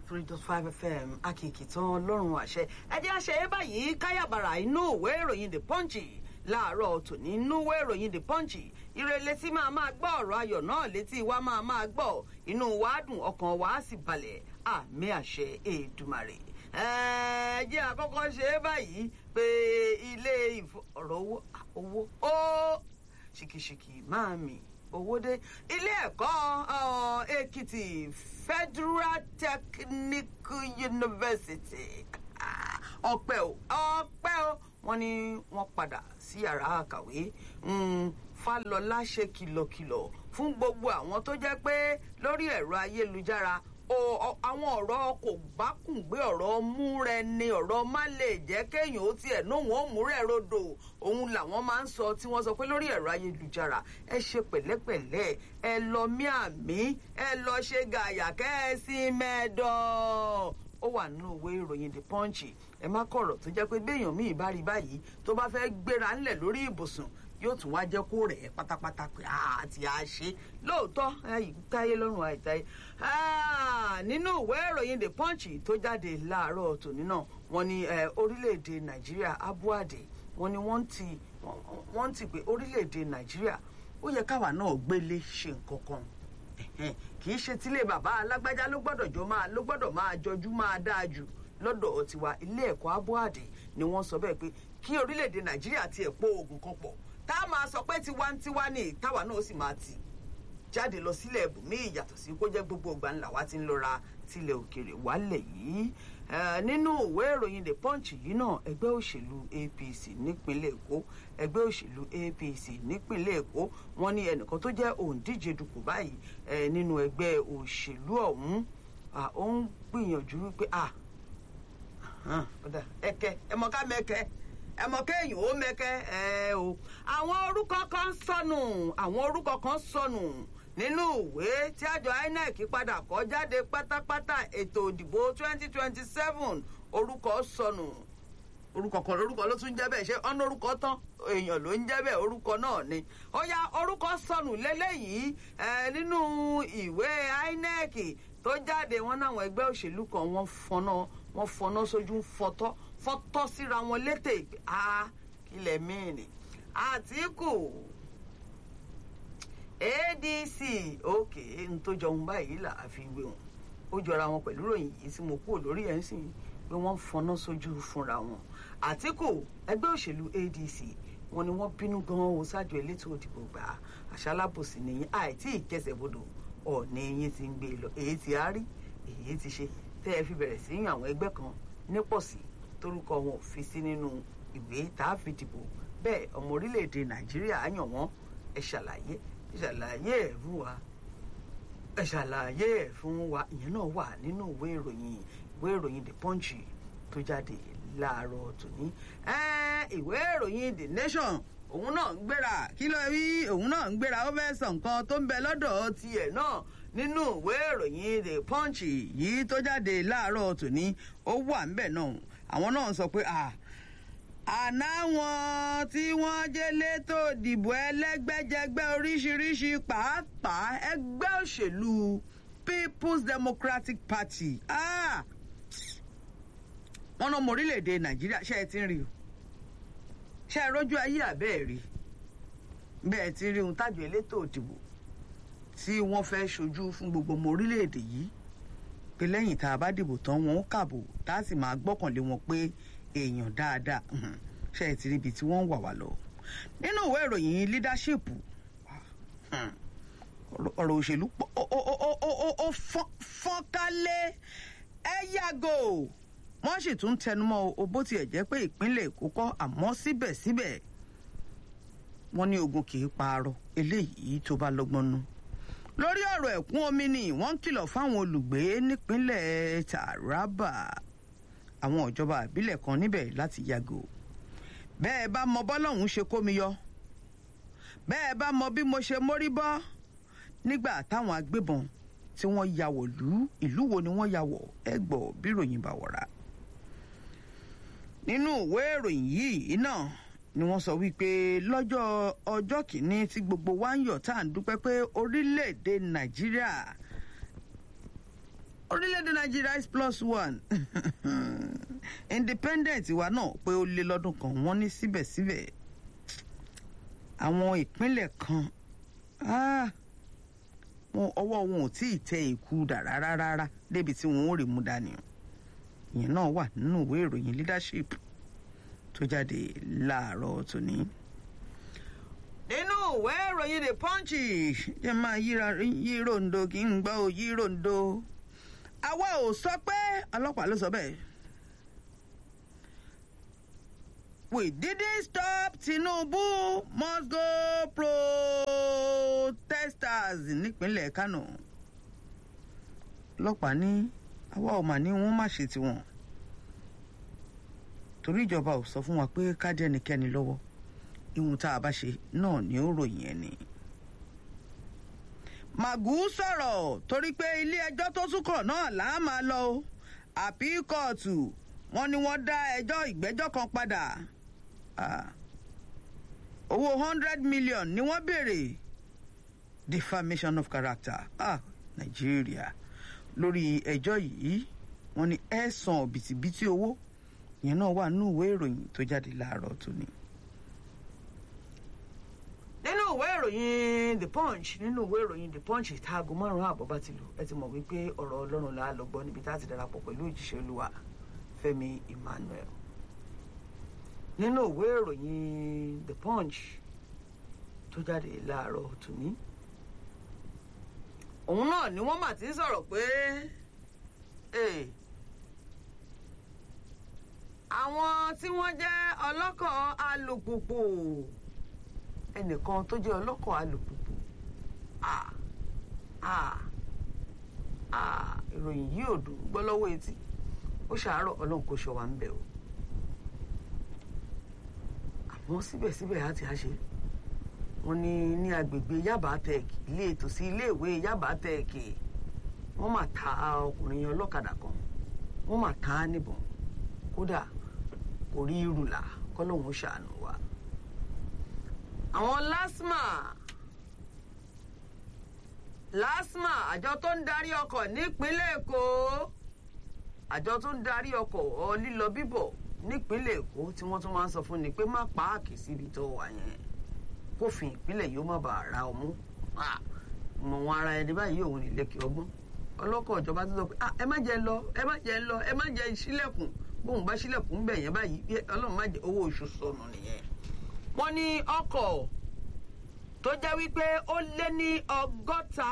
three dot five fm akìkì tán lọ́rùn àṣẹ ẹ jẹ́ àṣẹ yẹn báyìí káyàbàrà inú ìwé ìròyìn the punch láàárọ̀ tòní inú ìwé ìròyìn the punch ìrẹ̀lẹ̀ tí máa máa gbọ́ ọ̀rọ̀ ayọ̀ náà létí wa máa máa gbọ́ inú wa dùn ọkàn wa sì balẹ̀ àmì àṣẹ èdùmàrè ẹ jẹ́ àkọ́kọ́ ṣe é báyìí pé ilé ọ̀rọ̀ owó owó ó ṣìkìṣìkì máa mì owó dé ilé ẹ̀kọ́ èkìtì federal technical university ọpẹ́ o ọpẹ́ o wọ́n ní wọ́n padà sí yàrá àkàwé fálọlá ṣe kìlọ̀kìlọ̀ fún gbogbo àwọn tó jẹ́ pé lórí ẹ̀rọ ayélujára àwọn ọ̀rọ̀ kò bá kùn gbé ọ̀rọ̀ mú rẹ ni ọ̀rọ̀ má lè jẹ́ kéèyàn ó tiẹ̀ nóhùn ó mú rẹ̀ rodò òun làwọn máa ń sọ tí wọ́n sọ pé lórí ẹ̀rọ ayélujára ẹ ṣe pẹ̀lẹ́pẹ̀lẹ́ ẹ lọ mí àmì ẹ lọ ṣe gàyà kẹ́ẹ̀sì mẹ́dọ̀ ó wà nínú ìwé ìròyìn the punch ẹ má kọ̀rọ̀ tó jẹ́ pé béèyàn míì bá rí báyìí tó bá fẹ́ gbéra ńlẹ̀ lórí ibùsùn yóò tún wá jẹ́ kó rẹ̀ pátápátá pé àti àṣe lóòótọ́ táyé lọ́rùn àìtáyé. nínú ìwé ìròyìn the punch tó jáde láàárọ̀ tòní náà wọ́n ní orílẹ̀-èdè nàìjíríà abuade wọ́n ní wọ́n ti wọ́n ti pé orílẹ̀-èdè nàìjíríà ó yẹ káwa náà gbélé ṣe nǹkan kan kì í ṣe tílé bàbá alágbájá ló gbọ́dọ̀ jọ máa ló gbọ́dọ̀ máa jọjú máa dáa jù lọ́dọ̀ tiwa ilé ẹ̀kọ́ abuade ni wọ́n sọ bẹ́ẹ̀ pé kí orílẹ̀-èdè nàìjíríà tiẹ̀ pọ̀ oògùn kan pọ̀ tá a máa sọ pé tiwantiwa ni táwa náà sì máa tì jáde lọ sílẹ̀ ẹ̀bùnmí ìyàtọ̀ sí kó jẹ́ gbogbo ìgbà ńlá wa ti ń lọ́ra tilẹ̀ òkèrè wálẹ̀ yìí nínú ìwé ìròyìn the punch yìí náà ẹgbẹ́ òṣèlú apc nípínlẹ̀ èkó ẹgbẹ́ òṣèlú apc nípínlẹ̀ èkó wọ́n ní ẹnìkan tó jẹ́ òǹdíje dupò báyìí nínú ẹgbẹ́ òṣèlú ọ̀hún ó ń gbìyànjú wípé ẹ̀kẹ́ ẹ̀mọ́ká mẹ́kẹ́ ẹmọ kéèyàn ó mẹkẹ ẹ o àwọn orúkọ kan sọnù àwọn orúkọ kan sọnù nínú ìwé tí àjọ inec padà kọ jáde pátápátá ètò òdìbò twenty twenty seven orúkọ sọnù orúkọ kan orúkọ ló tún jẹ bẹẹ ṣé ọ̀nà orúkọ tán èèyàn ló ń jẹ bẹẹ orúkọ náà ni ó yá orúkọ sọnù lélẹyìí ẹ nínú ìwé inec tó jáde wọn náwọn ẹgbẹ òṣèlú kan wọn fọnà wọn fọnà sójú fọtọ fọ́tọ́ síra wọn létè a kílẹ̀ mìíní àtìkù adc òkè ntòjọ ń báyìí là á fi wé wọn ó jọra wọn pẹ̀lú ròyìn yìí tí mo kúrò lórí ẹ̀ ń sìn pé wọ́n fọnà sójú fúnra wọn àtìkù ẹgbẹ́ òṣèlú adc wọn ni wọ́n bínú gan-an o ṣáàjọ elétò òdìbò gbà àṣàlábòsí nìyí àìtí ìkẹsẹ̀bodò ọ̀ọ́ni eyín ti ń gbé lọ èyí ti á rí èyí ti ṣe tẹ́ ẹ fi bẹ̀rẹ̀ sí yan àwọn ẹgbẹ́ kan nípọ̀sí torúkọ wọn ò fi sí nínú ìwé tá a fi dìbò bẹ́ẹ̀ ọmọ orílẹ̀-èdè nàìjíríà yàn wọ́n ẹ ṣàlàyé ẹ ṣàlàyé ẹ̀ fún wa ẹ ṣàlàyé ẹ̀ fún wa ìyẹn náà wà nínú ìwé ìròyìn ìwé ìròyìn the punch tó jáde láàárọ̀ tòní ìwé ìròyìn the nation òun náà ń gbéra kí ló rí òun náà ń gbéra ó fẹ́ sọ nǹkan tó ń bẹ lọ́dọ̀ tiẹ̀ náà nínú ìwé ìròyìn the punch yìí tó jáde láàárọ̀ tòní ó wà ń bẹ̀ náà àwọn náà sọ pé àná wọn tí wọ́n jẹ́ létò ìdìbò ẹlẹ́gbẹ́jẹgbẹ́ oríṣiríṣi pàápàá ẹgbẹ́ òṣèlú people's democratic party wọ́n náà mọ orílẹ̀-èdè nàìjíríà ṣe é ti ń rí o ṣe é rójú ayé àbẹ́ẹ̀ rí bẹ́ẹ̀ ti rí ohun tájọ elétò ìdìbò tí wọ́n fẹ́ ṣojú fún gbogbo ọmọ orílẹ̀-èdè yìí pé lẹ́yìn tá a bá dìbò tán wọn ó kàbò tá a sì máa gbọ́kànlé wọn pé èèyàn dáadáa ṣe é ti rí ibi tí wọ́n ń wà wá lọ. nínú ìwé ìròyìn leadership ọ̀rọ̀ òṣèlú ó fọ́nkálé ẹ yàgò wọ́n sì tún tẹnumọ́ o bó tiẹ̀ jẹ́ pé ìpínlẹ̀ èkó kọ́ àmọ́ síbẹ̀síbẹ̀ wọ́n ní ogun kì í paarọ̀ eléyìí tó bá lọ́gbọ́n nú lórí ọ̀rọ̀ ẹ̀kún omi ni wọ́n ń kìlọ̀ fáwọn olùgbé nípínlẹ̀ taraba àwọn ìjọba àbílẹ̀ kan níbẹ̀ láti yàgò bẹ́ẹ̀ bá mọ bọ́lọ́hún ṣe kó mi yọ bẹ́ẹ̀ bá mọ bí mo ṣe mórí bọ́ nígbà táwọn agbébọn tí wọ́n ya wọ̀ lú ìlú wo ni wọ́n ya wọ̀ ẹ gbọ́ bí ròyìn bá wọ̀ra nínú ìwé ìròyìn yìí náà ni wọ́n sọ wípé lọ́jọ́ ọjọ́ kìíní tí gbogbo wa ń yọ̀ tá à ń dúpẹ́ pé orílẹ̀-èdè nàìjíríà orílẹ̀-èdè nàìjíríà is plus one independent wa náà pé ó lé lọ́dún kan wọ́n ní síbẹ̀síbẹ̀ àwọn ìpínlẹ̀ kan ọwọ́ wọn ò tí ì tẹ ìkú dà rárá rárá débi tí wọn ò rí mú dání ìyẹn náà wà nínú ìwé ìròyìn leadership tó jáde láàárọ̀ tòní. nínú ìwé ìròyìn the punch jẹ́ máa yí rondo kí n gbọ́ ò yí rondo àwa ò sọ pé ọlọ́pàá ló sọ bẹ́ẹ̀. We didn't stop Tinubu must go protesters nípínlẹ̀ Kano. ọlọ́pàá ní àwa ò mà ní wọ́n má ṣe tiwọn. torí ìjọba ò sọ fún wa pé ká dé ẹnikẹ́ni lọ́wọ́ ihun tá a bá ṣe náà ni ó ròyìn ẹni. Màgú sọ̀rọ̀ torí pé ilé ẹjọ́ tó súnkọ̀ náà là á máa lọ o àpí kóòtù wọ́n ní wọ́n dá ẹjọ́ ìgbẹ́jọ́ kan padà owó hundred million ni wọ́n béèrè defamation of character ah Nàìjíríà lórí ẹjọ́ yìí wọ́n ní ẹ̀sán bìtìbìtì owó yẹn náà wà nínú ìwé ìròyìn tó jáde láàárọ̀ tòní nínú ìwé ìròyìn the punch nínú ìwé ìròyìn the punch ìtaago márùn àbọ̀ bá ti lù ẹ ti mọ̀ wípé ọ̀rọ̀ ọlọ́run là á lọ gbọ́ níbi tá a ti darapọ̀ pẹ̀lú òjíṣẹ́ olúwa fẹ́mi emmanuel nínú ìwé ìròyìn the punch tó jáde láàárọ̀ tòní òun náà ni wọ́n mà ti ń sọ̀rọ̀ pé àwọn tí wọ́n jẹ́ ọlọ́kọ̀ alùpùpù ẹnìkan tó jẹ́ ọlọ́kọ̀ alùpùpù ìròyìn yìí ò dùn gbọ́ lọ́wọ́ etí ó ṣàárọ̀ ọlọ́run kò ṣọ wa ń bẹ̀ o àmọ́ síbẹ̀síbẹ̀ á ti á ṣe wọ́n ní ní agbègbè Yaba Tech ilé ètò sí iléèwé Yaba Tech wọ́n mà ta ọkùnrin ọlọ́kadà kan wọ́n mà ta á níbọn kódà kò rí irùlà kọ́lọ́hún ṣàánú wa àwọn LASTMA LASTMA àjọ tó ń darí ọkọ̀ nípínlẹ̀ Èkó àjọ tó ń darí ọkọ̀ lílọ bíbọ̀ nípínlẹ̀ Èkó tí wọ́n tún máa ń sọ fún ni pé má páàkì síbi tó wà yẹn kófin ìpínlẹ̀ yóò má bàa ra ọmú mọ̀ wọn ara ẹni báyìí òun nílẹ̀kẹ̀ ọgbọ́n ọlọ́kọ̀ ìjọba tó sọ pé ẹ má jẹ́ lọ ẹ má jẹ́ lọ ẹ má jẹ́ sílẹ̀kùn bóun bá sílẹ̀kùn ń bẹ̀ yẹn báyìí ọlọ́run má jẹ́ owó oṣù sọnù nìyẹn wọ́n ní ọkọ̀ tó jẹ́ wípé ó lé ní ọgọ́ta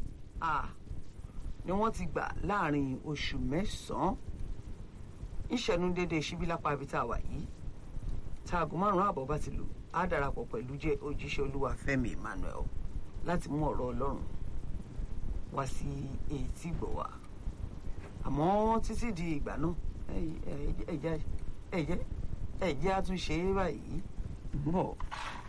ni wọ́n ti gbà láàrin oṣù mẹ́sàn-án ìṣẹ́nu dédé ṣíbílápá ibi tá a wà yìí táago márùn-ún àbọ̀ bá ti lù á darapọ̀ pẹ̀lú jẹ́ òjíṣẹ́ olúwa Fẹ́mi Emmanuel láti mú ọ̀rọ̀ ọlọ́run wá sí etí gbọ̀ wá àmọ́ títí di ìgbà náà ẹ̀jẹ̀ ẹ̀jẹ̀ àtúnṣe báyìí ń bọ̀.